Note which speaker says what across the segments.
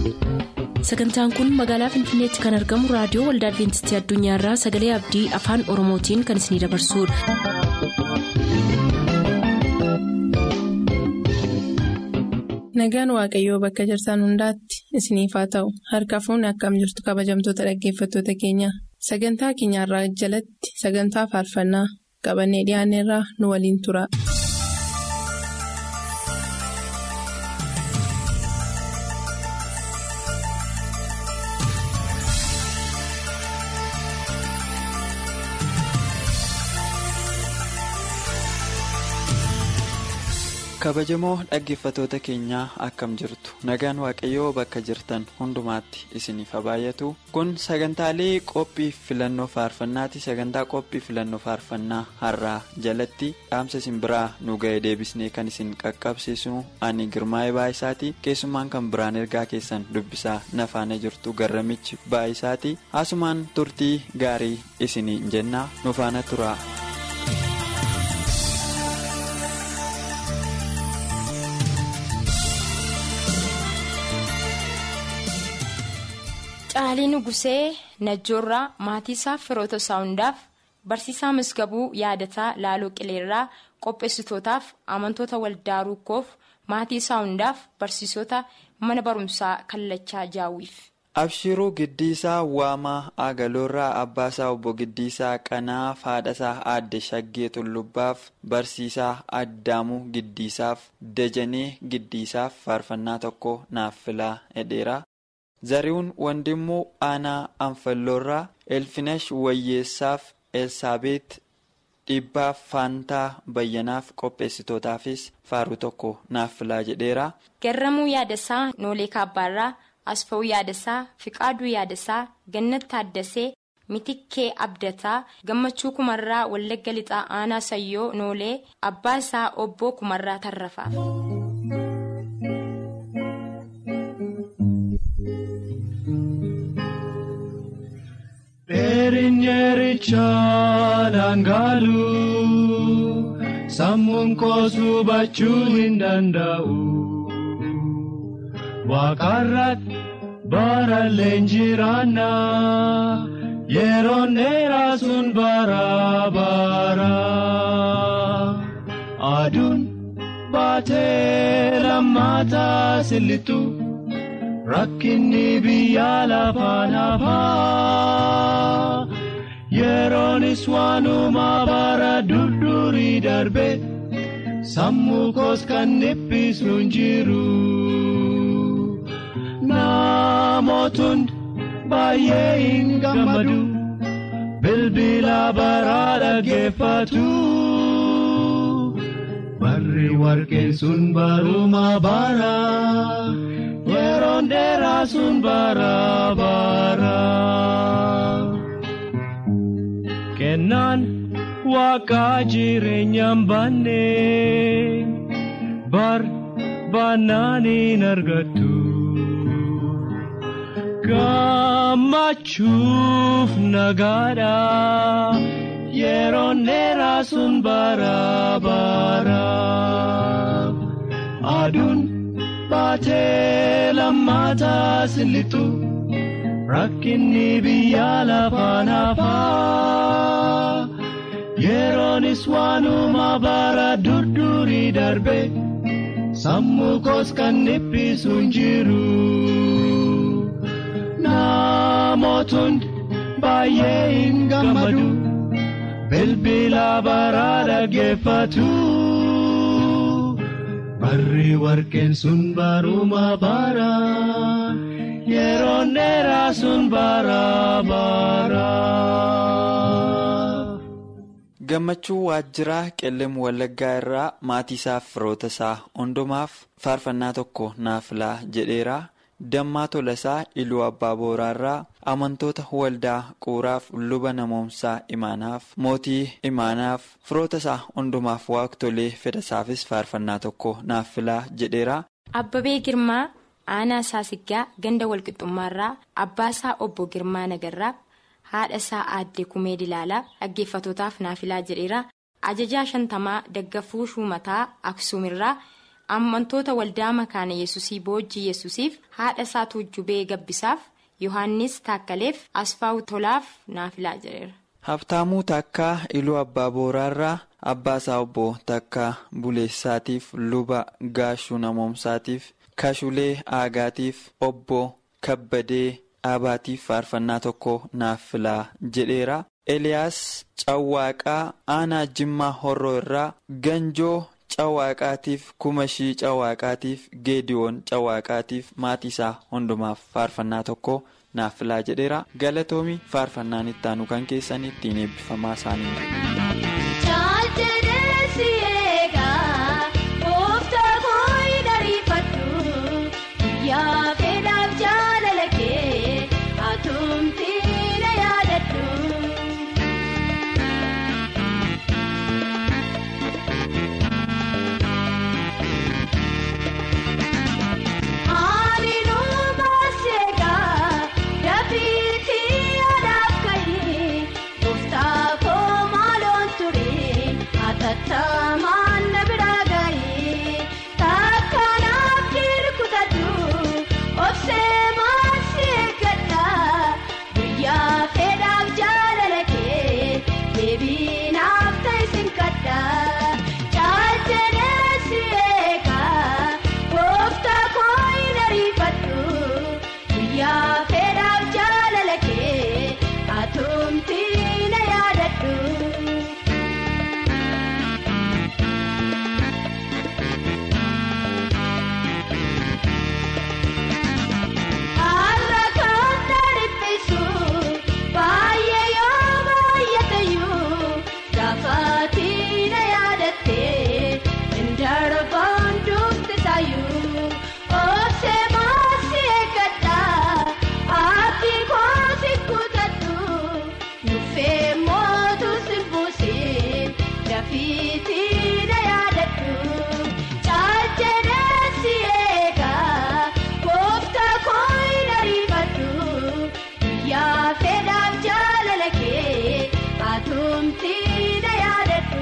Speaker 1: sagantaan kun magaalaa finfinneetti kan argamu raadiyoo waldaa adventistii addunyaarraa sagalee abdii afaan oromootiin kan isinidabarsudha.
Speaker 2: nagaan waaqayyoo bakka jirtan hundaatti isiniif haa ta'u harka fuunni akkam jirtu kabajamtoota dhaggeeffattoota keenya sagantaa keenyarraa jalatti sagantaa faarfannaa qabannee dhiyaanneerraa nu waliin tura.
Speaker 3: kabajamoo dhaggeeffatoota keenyaa akkam jirtu nagaan waaqayyoo bakka jirtan hundumaatti isiniif haa baay'atu kun sagantaalee qophii filannoo faarfannaati sagantaa qophii filannoo faarfannaa har'aa jalatti dhaamsa isin biraa nu ga'e deebisnee kan isin qaqqabsiisnu ani girmaa'ee baay'isaati keessumaan kan biraan ergaa keessan dubbisaa nafaana jirtu garramichi baay'isaati asumaan turtii gaarii isiniin jennaa nu faana tura.
Speaker 4: Caalii Nugusee Najjoorraa maatii isaaf firoota isaa hundaaf barsiisaa misgabuu yaadataa Laaloo Qileerraa qopheessitootaaf amantoota waldaa rukkoof maatii isaa hundaaf barsiisota mana barumsaa kallachaa jaawwiif.
Speaker 3: Abshiruu Giddiisaa Waamaa Agaloorraa Abbaasaa Obbo Giddiisaa Qanaa Haadhasaa Aadde Shaggee Tullubbaaf Barsiisaa Addaamuu Giddiisaaf Dajanee Giddiisaaf faarfannaa tokko naaf filaa hedheera. zari'uun wandimmoo aanaa anfalloorraa elfinash wayyeessaaf elsaabeet dhibbaaf faantaa bayyanaaf qopheessitootaafis faaruu tokko naaf filaa jedheera.
Speaker 4: garramuu yaadasaa noolee kaabbaarraa asfa'uu yaadasaa fiqaaduu yaadasaa gannat taaddasee mitikkee abdataa gammachuu kumarraa wallagga lixaa aanaa sayyoo noolee abbaa isaa obbo kumarraa tarrafaaf.
Speaker 5: Dheerinyeerichaa dhangaalu sammuun koosuu bachuu hin danda'u. Waaqarratti bara leenjiraanna yeroon dheeraa sun bara bara. Aduun baatee lammaataa sillitu. Rakkinni biyya lafaan hafaa yeroonis waanuma bara durdurii darbe sammuu koos kan dhiphisu hin jiru. Namootni baay'ee hin gammadu bilbila baraa dhaggeeffatu. Barri warqeen sun baruma bara. yeroon dheeraa sun bara bara. Kennaan waaqaa jireenyaan baanne bar baannaan hin argattu. Gammachuuf nagaadha yeroon dheeraa sun bara bara. Aduun. baatee lammaataa sillitu rakkinni biyya lafaan hafaa yeroonis waanuma bara durdurii darbe sammuu koos kan dhiphisu hin jiru namootni baay'ee hin gammadu bilbila baraa dhaggeeffatu. Barri warqeen sun baruma bara yeroon dheeraa sun bara bara.
Speaker 3: Gammachuu waajjiraa qellem wallaggaa irraa maatii isaaf firoota isaa hundumaaf faarfannaa tokko naaf filaa jedheera. Dammaa Tolasaa Iluu Abbaa Booraarraa amantoota waldaa quuraaf luba namoomsaa imaanaaf mootii imaanaaf firoota isaa hundumaaf waaqtolee fedhasaafis faarfannaa tokko naaf filaa jedheera.
Speaker 4: Abbabee Girmaa aanaa Saasiggaa ganda walqixxummaarraa abbaa isaa obbo Girmaa Nagarraa haadha isaa aaddee Kumee Dilaalaa dhaggeeffatootaaf naaf filaa jedheera. Ajajaa shantamaa daggafuu shuumataa Aksuumirraa amantoota waldaa makaana yesusii boojjii yesusiif haadha isaa tuujjubee gabbisaaf yohannis taakkaleef asfaawu tolaaf naafilaa jedheera.
Speaker 3: Habtaamuu takkaa iluu abbaa booraarraa abbaasaa obbo takkaa buleessaatiif luba gaashuu namoomsaatiif kashulee aagaatiif obbo kabbadee dhaabaatiif faarfannaa tokko naaf filaa jedheera. Eliyaas Cawwaaqaa aanaa Jimmaa Horroo irraa Ganjoo Cawwaaqaatiif Kumashii Cawwaaqaatiif Geediyoon Cawwaaqaatiif maatii isaa hundumaaf faarfannaa tokko naaf filaa jedheera. Galatoomi faarfannaan ittaanu kan keessan ittiin eebbifamaa
Speaker 6: isaanii. Tattamaan na biraa gahee takkanaaf dirqutatu obsee maasii eeggadha guyyaa fedhaaf jaalala kee deebiinaaf ta'isin kadha caalchee si eega gooftaa koo hin ariifadhu guyyaa fedhaaf jaalala kee atumtii na yaadadhu. Har'a kan dhiphisu baay'ee yoo baay'atayyuu gaafatti na yaadattee indarbaan duubtisaayyuu obsee maasii eeggadha abdii koosi kutadhu nuffee mootu simbuusin dafiitii na yaadadhu caalchee si eega gooftaa koo hin ariifadhu guyyaa fedhaaf jaalala kee atumtii na yaadadhu.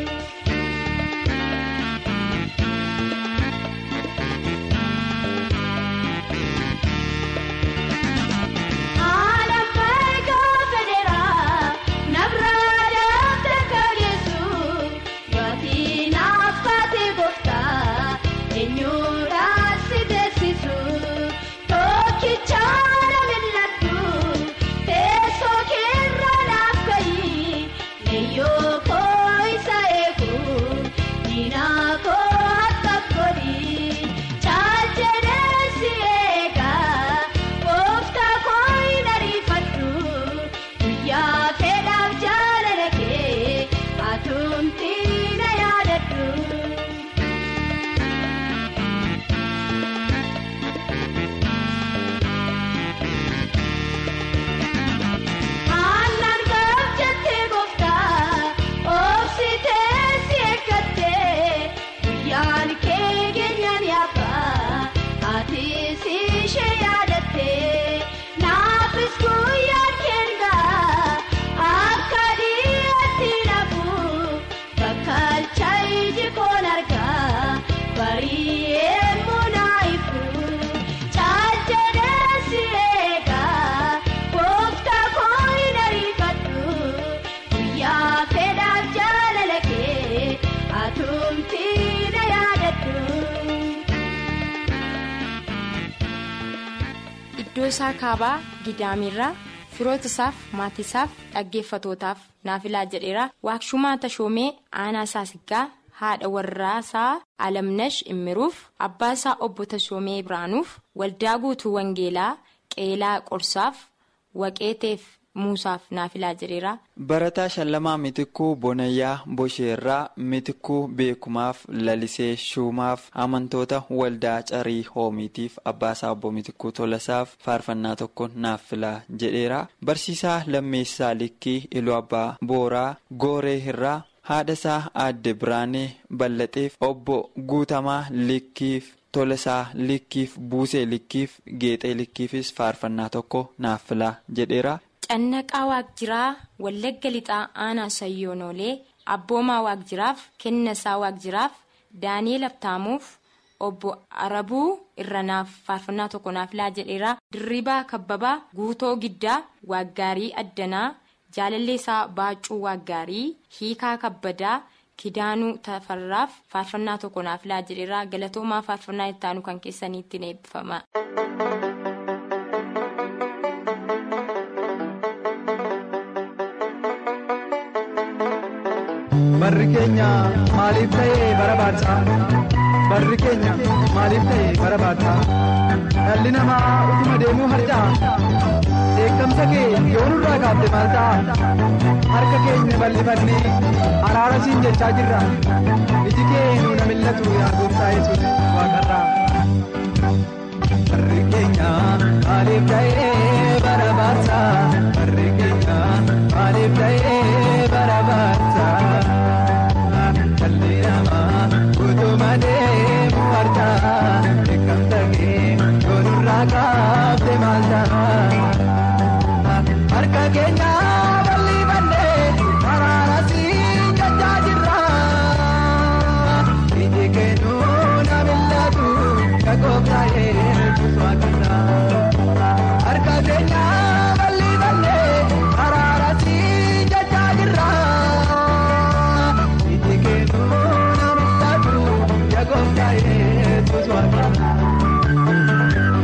Speaker 6: Haala faayidaa federaa nabraa daafta kageessu yookiin affaatee gooftaa eenyuudhaan si beeksisu tokkicha na mil'adhu teessoo keerra naaf ka'i leeyyoo koo isa eegu diinaa koo akka godhi caalchee si eega gooftaa koo hin ariifadhu guyyaa fedhaaf jaalala kee atumtii na yaadadhu. Aannan gaafchattee gooftaa obsitee si eeggattee guyyaan kee keenyan yaabaa ati si ishee yaadattee naafis guyyaan keenyaa akka dhiyaatti nafu bakka alchaayi koon argaa barii eemmoo naayifu caalchee si eegaa gooftaa koo hin ariifadhu guyyaa fedhaaf jaalala kee atumtii na yaadadhu.
Speaker 4: Iddoo isaa kaabaa Gidaamirraa firoota isaaf maatii isaaf dhaggeeffatootaaf naafilaa jedheera waakshumaa tashoomee aanaa saasiggaa haadha warraasaa alamnash immiruuf abbaa isaa obbo tashoomee biraanuuf waldaa guutuu wangeelaa qeelaa qorsaaf waqeeteef muusaaf naafilaa jedheera.
Speaker 3: Barataa Shallamaa Mitikuu Bonayyaa Bosheerraa Mitikuu Beekumaaf Lalisee Shuumaaf amantoota waldaa Carii Hoomiitiif Abbaasaa Obbo Mitikuu Tolasaaf faarfannaa tokko naaf filaa jedheera. Barsiisaa Lammeessaa Likkii Iluu Abbaa Booraa Gooree Hirraa haadhasaa Aadde Biraanee Ballaxeef Obbo Guutamaa Likkiif Tolasaa Likkiif Buusee Likkiif Geexee Likkiifis faarfannaa tokko naaf filaa jedheera.
Speaker 4: Cannaqaa Waaqjiraa Wallagga Lixaa Aanaa Sayyoonoolee Abboomaa Waaqjiraaf Kennasaa Waaqjiraaf Daani'eel Abtaamuuf obbo Arabuu Irranaaf faarfannaa tokko naaf laa jedheera. Dirribaa Kabbabaa Guutoo Giddaa Waaggaarii Addanaa Jaalalleesaa Baacuu Waaggaarii Hiikaa Kabbadaa Kidaanuu Tafarraaf faarfannaa tokko naaf laa jedheera. Galatoomaa faarfannaa ittaanu kan keessaniitti eebbifama.
Speaker 7: Barri keenya maaliif ta'ee bara baadhaa? Barri keenya maaliif ta'ee bara baadhaa? Dhalli namaa utuma deemuu harca'a. Dheekkamsa kee yoo nurraa kaafte maal ta'a? Harka keenya bal'ifannee araara siin jechaa jirra. Iji kee nuuna millatu yaa gooftaa Yesuus waaqarraa. Barri keenya maaliif ta'ee bara baadhaa? Barri keenya maaliif ta'ee bara baadhaa? Dhalli namaa utuma deemu harca'a. Dheekkamsa kee yoo nurraa kaafte maal ta'a? Harka keenya bal'ifannee araara siin jechaa jirra. Iji kee nuuna millatu ka gooftaa Yesuus waaqarraa. Harka keenya bal'ifannee araara siin jechaa jirra. Iji kee nuuna millatu ka gooftaa Yesuus waaqarraa.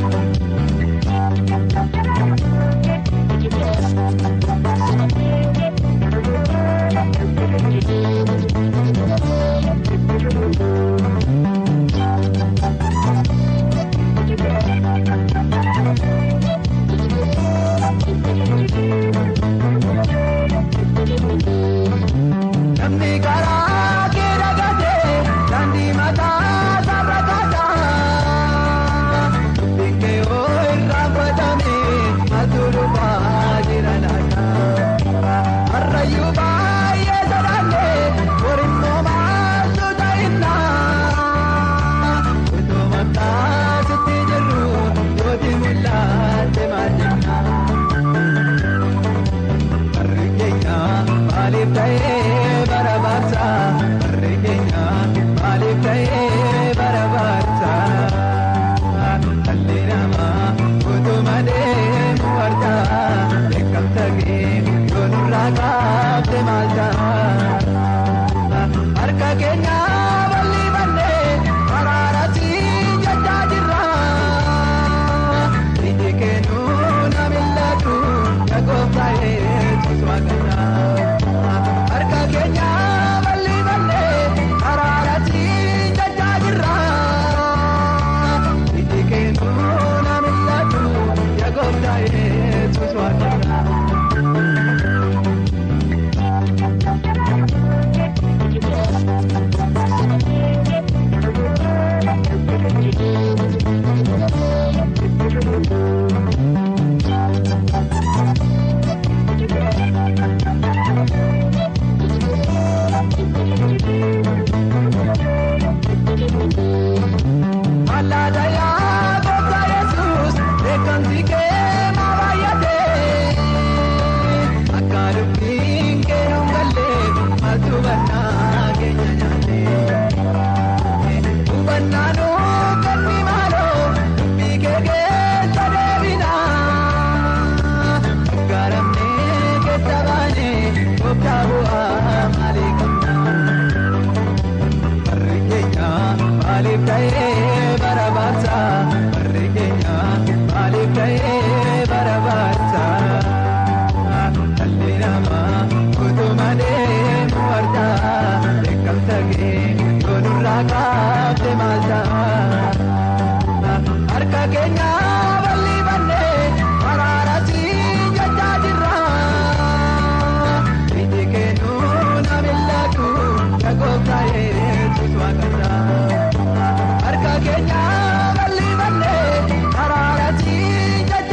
Speaker 7: Namni karaa kee dagatee daandii mataa sarara kaataa. Dubbiin kee yoo irraanfatame maaltu dhufaa jira laata? Harrayyuu baay'ee sodaannee borimmoo maaltu ta'inna? Otoo maqaa sitti jirru yooti mul'atte maal jenna? Barri keenya maaliif ta'ee bara baadhaa? Barri keenya maaliif ta'ee bara baadhaa? Dhalli namaa utuma deemu harca'a. Dheekkamsa kee yoo nurraa kaafte maal ta'a? Harka keenya bal'ifannee araara siin jechaa jirra. Iji kee nuuna millatu ka gooftaa Yesuus waaqarraa. Harka keenya bal'ifannee araara siin jechaa jirra. Iji kee nuuna millatu ka gooftaa Yesuus waaqarraa. Allaata yaa gooftaa Yesuus beekamti kee maa baay'atee akka dubbiin kee nun gallee maaltu hubannaa keenya nyaatee hubannaa nuu kenni maaloo dubbii kee keessa deebinaa gaaramnee keessa baanee gooftaa bu'aa maalii qabnaa. Barri keenya maaliif ta'ee bara baadhaa? Barri keenya maaliif ta'ee bara baadhaa? Dhalli namaa utuma deemu harca'a. Dheekkamsa kee yoo nurraa kaafte maal ta'a? Harka keenya bal'ifannee araara siin jechaa jirra. Iji kee nuuna millatu ka gooftaa Yesuus waaqarraa. Harka keenya bal'ifannee araara siin jechaa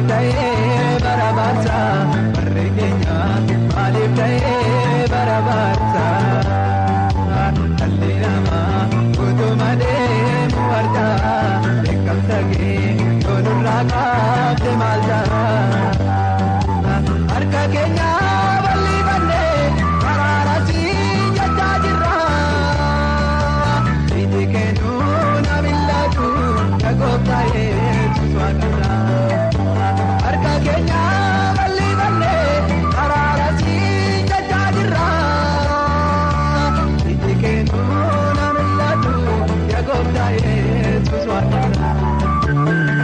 Speaker 7: ta'ee barabaasa barri keenya maaliif ta'ee barabaasa dhalli namaa utuma deemu argaa beekamsa kee yoonurraa qaabde maal ta'a harka keenya bal'ifannee karaara siin jechaa jirra iji kennuu na millatu na gooftaa'ee suswaa qabra harka keenya bal'ifannee karaara siin jechaa jirra iji kennuu na millatu na gooftaa'ee suswaa qabra.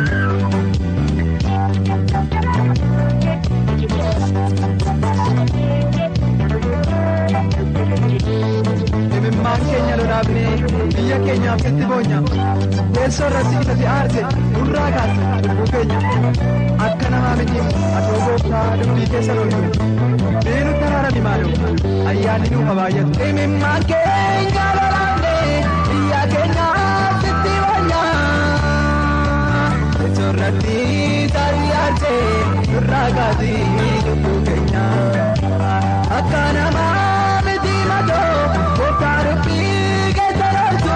Speaker 7: Imimmaan keenya lolaafnee biyya keenyaaf sitti boonya teessoo irratti isatti aarse nurraa kaase lubbuu keenya akka namaa miti atoo gooftaa dubbii keessa loltu beenu taraarami maaloo ayyaanni nuuf habaayyatu. Imimmaan keenya lolaafnee biyya keenyaaf sitti boonya teessoo irratti isatti aarse nurraa kaase lubbuu keenya akka namaa. miti matoo gooftaa dubbii keessa loltu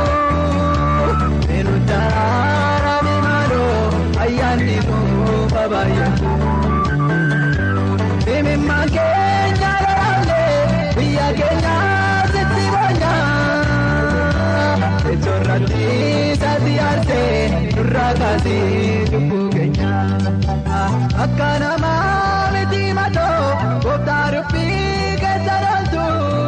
Speaker 7: beenu taraarami maaloo ayyaanni nuuf habaayyatu. Imimmaan keenya lolaafnee biyya keenya sitti boonya teessoo irratti isatti aarse nurraa kaasee lubbuu keenya akka namaa miti matoo gooftaa dubbii keessa loltu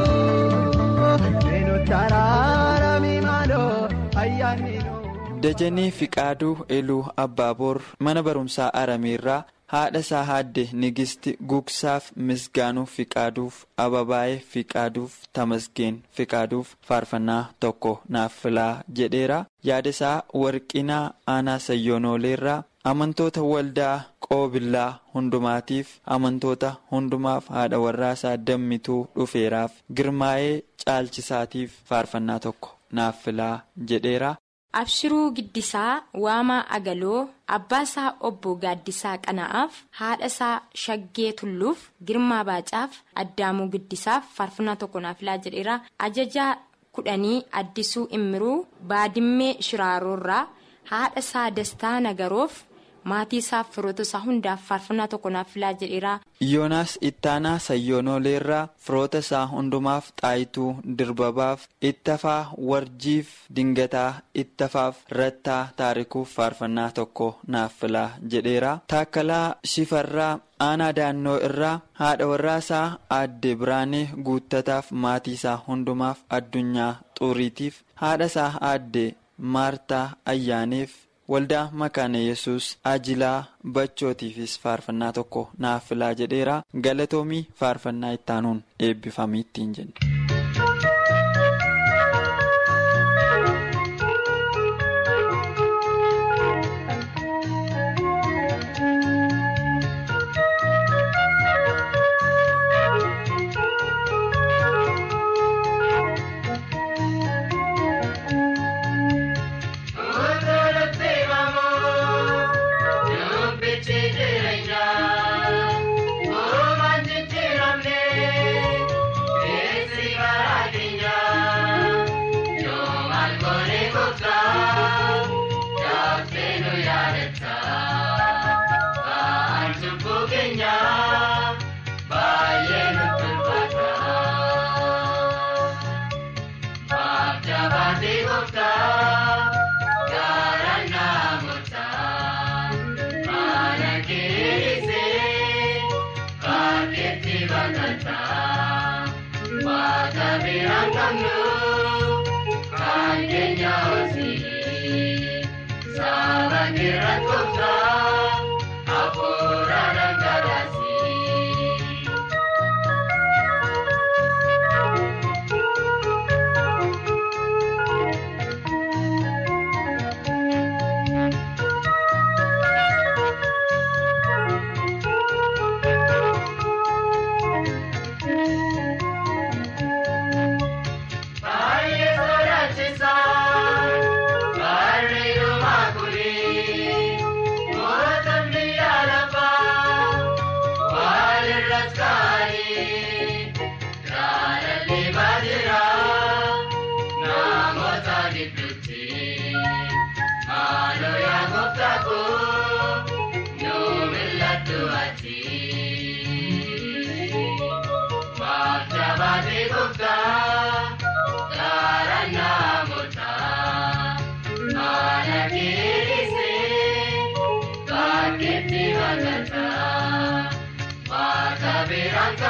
Speaker 7: beenu taraarami maaloo ayyaanni nuuf.
Speaker 3: Dajanee Fiqaaduu Eluu Abbaaboor mana barumsaa Arameerraa haadha isaa haadde Nigisti Gugsaaf Misgaanuu Fiqaaduuf Ababaayee Fiqaaduuf Tamasgeen Fiqaaduuf faarfannaa tokko naaf filaa jedheera. Yaada isaa Warqinaa Aanaa Sayyonooleerraa amantoota waldaa qoobillaa hundumaatiif amantoota hundumaaf haadha warraasaa dammituu dhufeeraaf girmaa'ee caalchisaatiif faarfannaa tokko naaf filaa jedheera.
Speaker 4: Abshiruu Giddisaa Waamaa Agaloo Abbaasaa Obbo Gaaddisaa Qana'aaf haadha isaa Shaggee Tulluuf Girmaa Baacaaf Addaamuu Giddisaaf faarfannaa tokko naaf filaa jedheera. Ajajaa kudhanii Addisuu Immiruu Baadimmee Shiraaroorraa haadha isaa Dastaa Nagaroof maatii isaaf firoota isaa hundaaf faarfannaa tokko naaf filaa jedheera.
Speaker 3: Yoonaas Ittaanaa Sayyonooleerraa firoota isaa hundumaaf xaayituu dirbabaaf ittafaa warjiif dingataa ittafaaf rattaa taarikuuf faarfannaa tokko naaf filaa jedheera. Taakkalaa Shifarraa aanaa daannoo irraa haadha warraasaa aadde Biraanee guuttataaf maatii isaa hundumaaf addunyaa xuuriitiif haadha isaa aadde Maartaa Ayyaaneef. waldaa makaana yesus ajilaa bachootiifis faarfannaa tokko naaf filaa jedheera galatoomii faarfannaa ittaanuun eebbifamii ittiin jenna.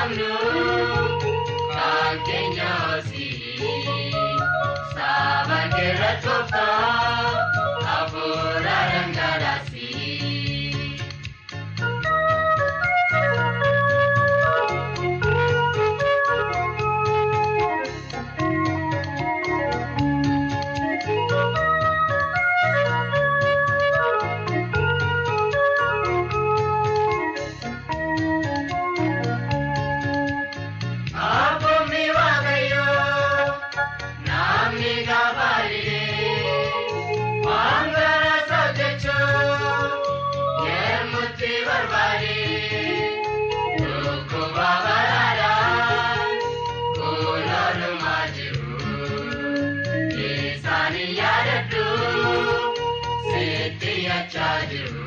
Speaker 8: qabnu kan keenya hoosii saba keerra tooftaa hafuura dhangalaasii. Abboommii waaqayyoo namni gabaadhee waan gara sochoochoo yemmutti barbaadee dhukkuba baraadhaan kunuunumaa jiru isaanii yaadadhu sitti yachaa jiru.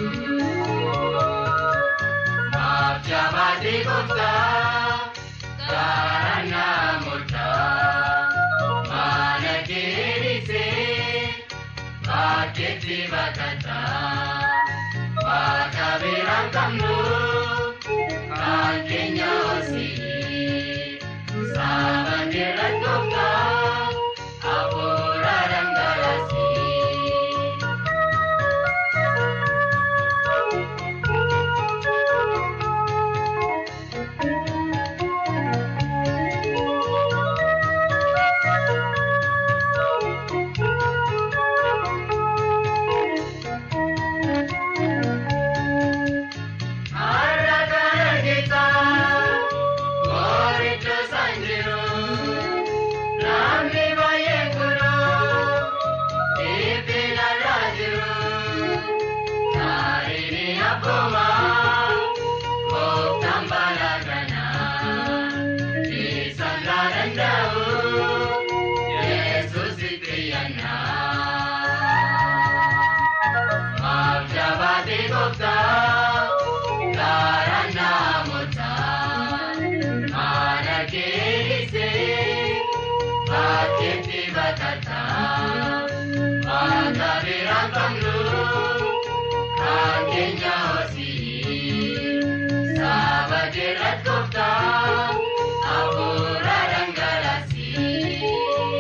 Speaker 8: Maaf jabaatee gooftaa. Karana murtaa mana keerisee bakkeetti baqataa bakka biraan qabnu kan keenya hoosii saba keerra tooftaa hafuura dhangalaasii. Har'a kan argitan qoricha sanjiru namni baay'een kunoo dhiibbina irraa jiru taa'anii abbooma kooftaan balaa kanaa isaan gaa danda'u yesuus itti yannaa. Maaf jabaatee gooftaa karaa namootaa mana keerisee bakkeetti baqataa bakka biraan qabnu kan keenya hoosii saba keerra gooftaa hafuura dhangalaasii.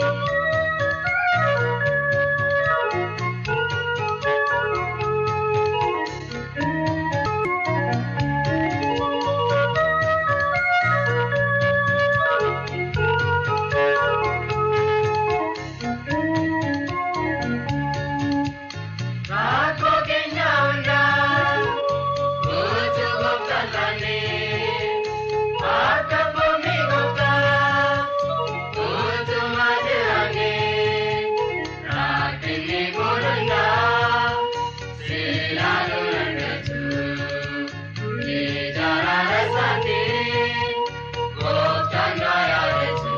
Speaker 8: Rakkoo keenya hundaa guutuu gooftaan taanee akka boomni gooftaa guutumaa jiraannee rakkinni kun hundaa seelaan argatu ijaarara isaanii gooftaan gaa yaadatu.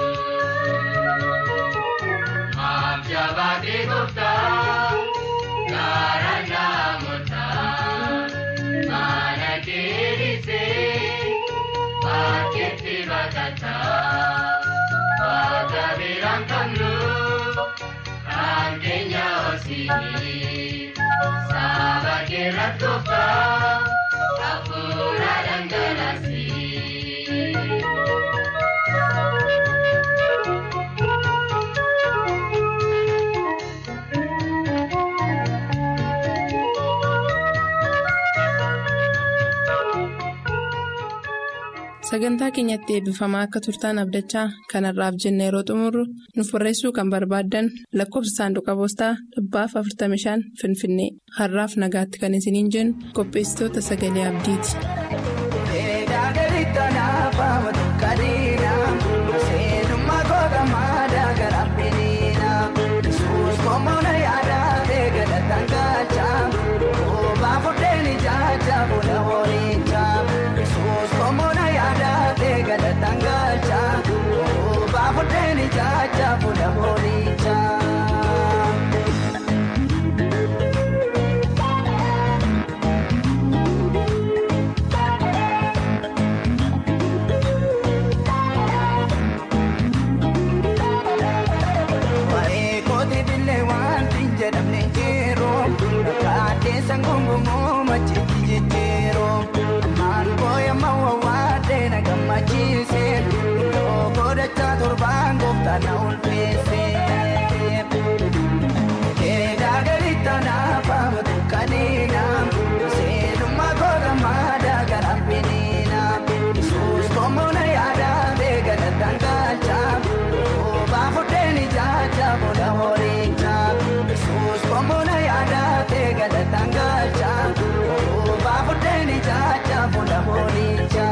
Speaker 8: Maaf jabaatee gooftaa karaa namootaa mana keerisee bakkeetti baqataa bakka biraan qabnu kan keenya hoosii saba keerra gooftaa hafuura dhangalaasii.
Speaker 2: Sagantaa keenyatti eebbifamaa akka turtaan abdachaa kanarraaf jenna yeroo xumurru nuuf barreessuu kan barbaaddan lakkoofsa saanduqa poostaa dhibbaaf 45 Finfinnee har'aaf nagaatti kan isiniin jennu qopheessitoota sagalee abdiiti.
Speaker 9: Sangungumoo macheetii jijjiiroo na ulfeesse. Keedaa galitti naafama dukkaneena seenummaa goga maadaa garaan biniina Yesuus koomuna yaadaa beekana dangalcha oobaa fudheen ijaacha booda horicha Yesuus koomuna yaadaa beekana dangalcha oobaa fudheen ijaacha booda horicha.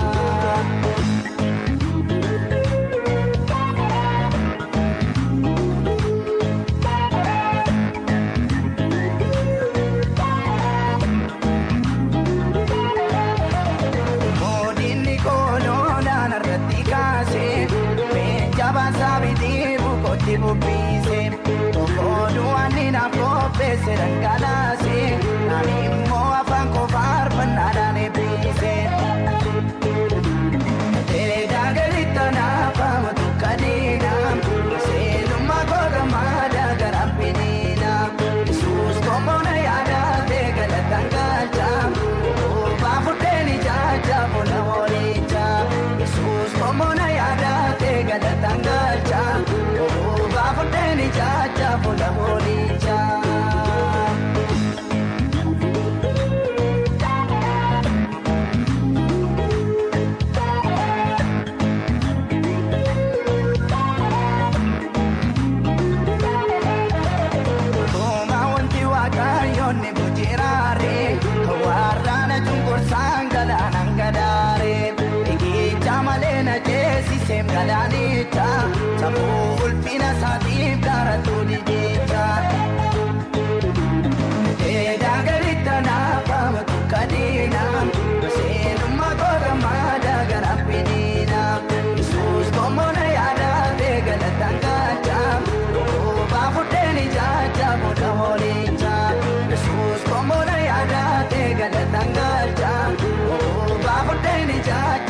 Speaker 9: Moodinni kooloodhaan irratti kaasee meejjabaan saabitii bukooti bubbiise tokkooduu wanni naaf qopheesse dhangalaase naan immoo afaan qofaa arfannaadhaan eebbise. Teedaa galitti naafama dukkaneena seenummaa goga maadaa garaan biniina Yesuus koomona yaadaa ta'e galataan galcha oobaa fudheen ijaacha booda horicha Yesuus koomona yaadaa ta'e galataan galcha oobaa fudheen ijaacha booda horicha. Tuma wanti waaqayyoonni bujjiraare warraana cunqursaan galaanaan gadaare eegicha malee na ceesisee galaanicha sabuu ulfina isaatiif gaaratuu didicha. Teedaa galitti naafama dukkaneena seenummaa goga maadaa garaan biniina Yesuus koomona yaadaa ta'e galataan galcha oobaa fudheen ijaacha booda horicha Yesuus koomona yaadaa ta'e galataan galcha oobaa fudheen ijaacha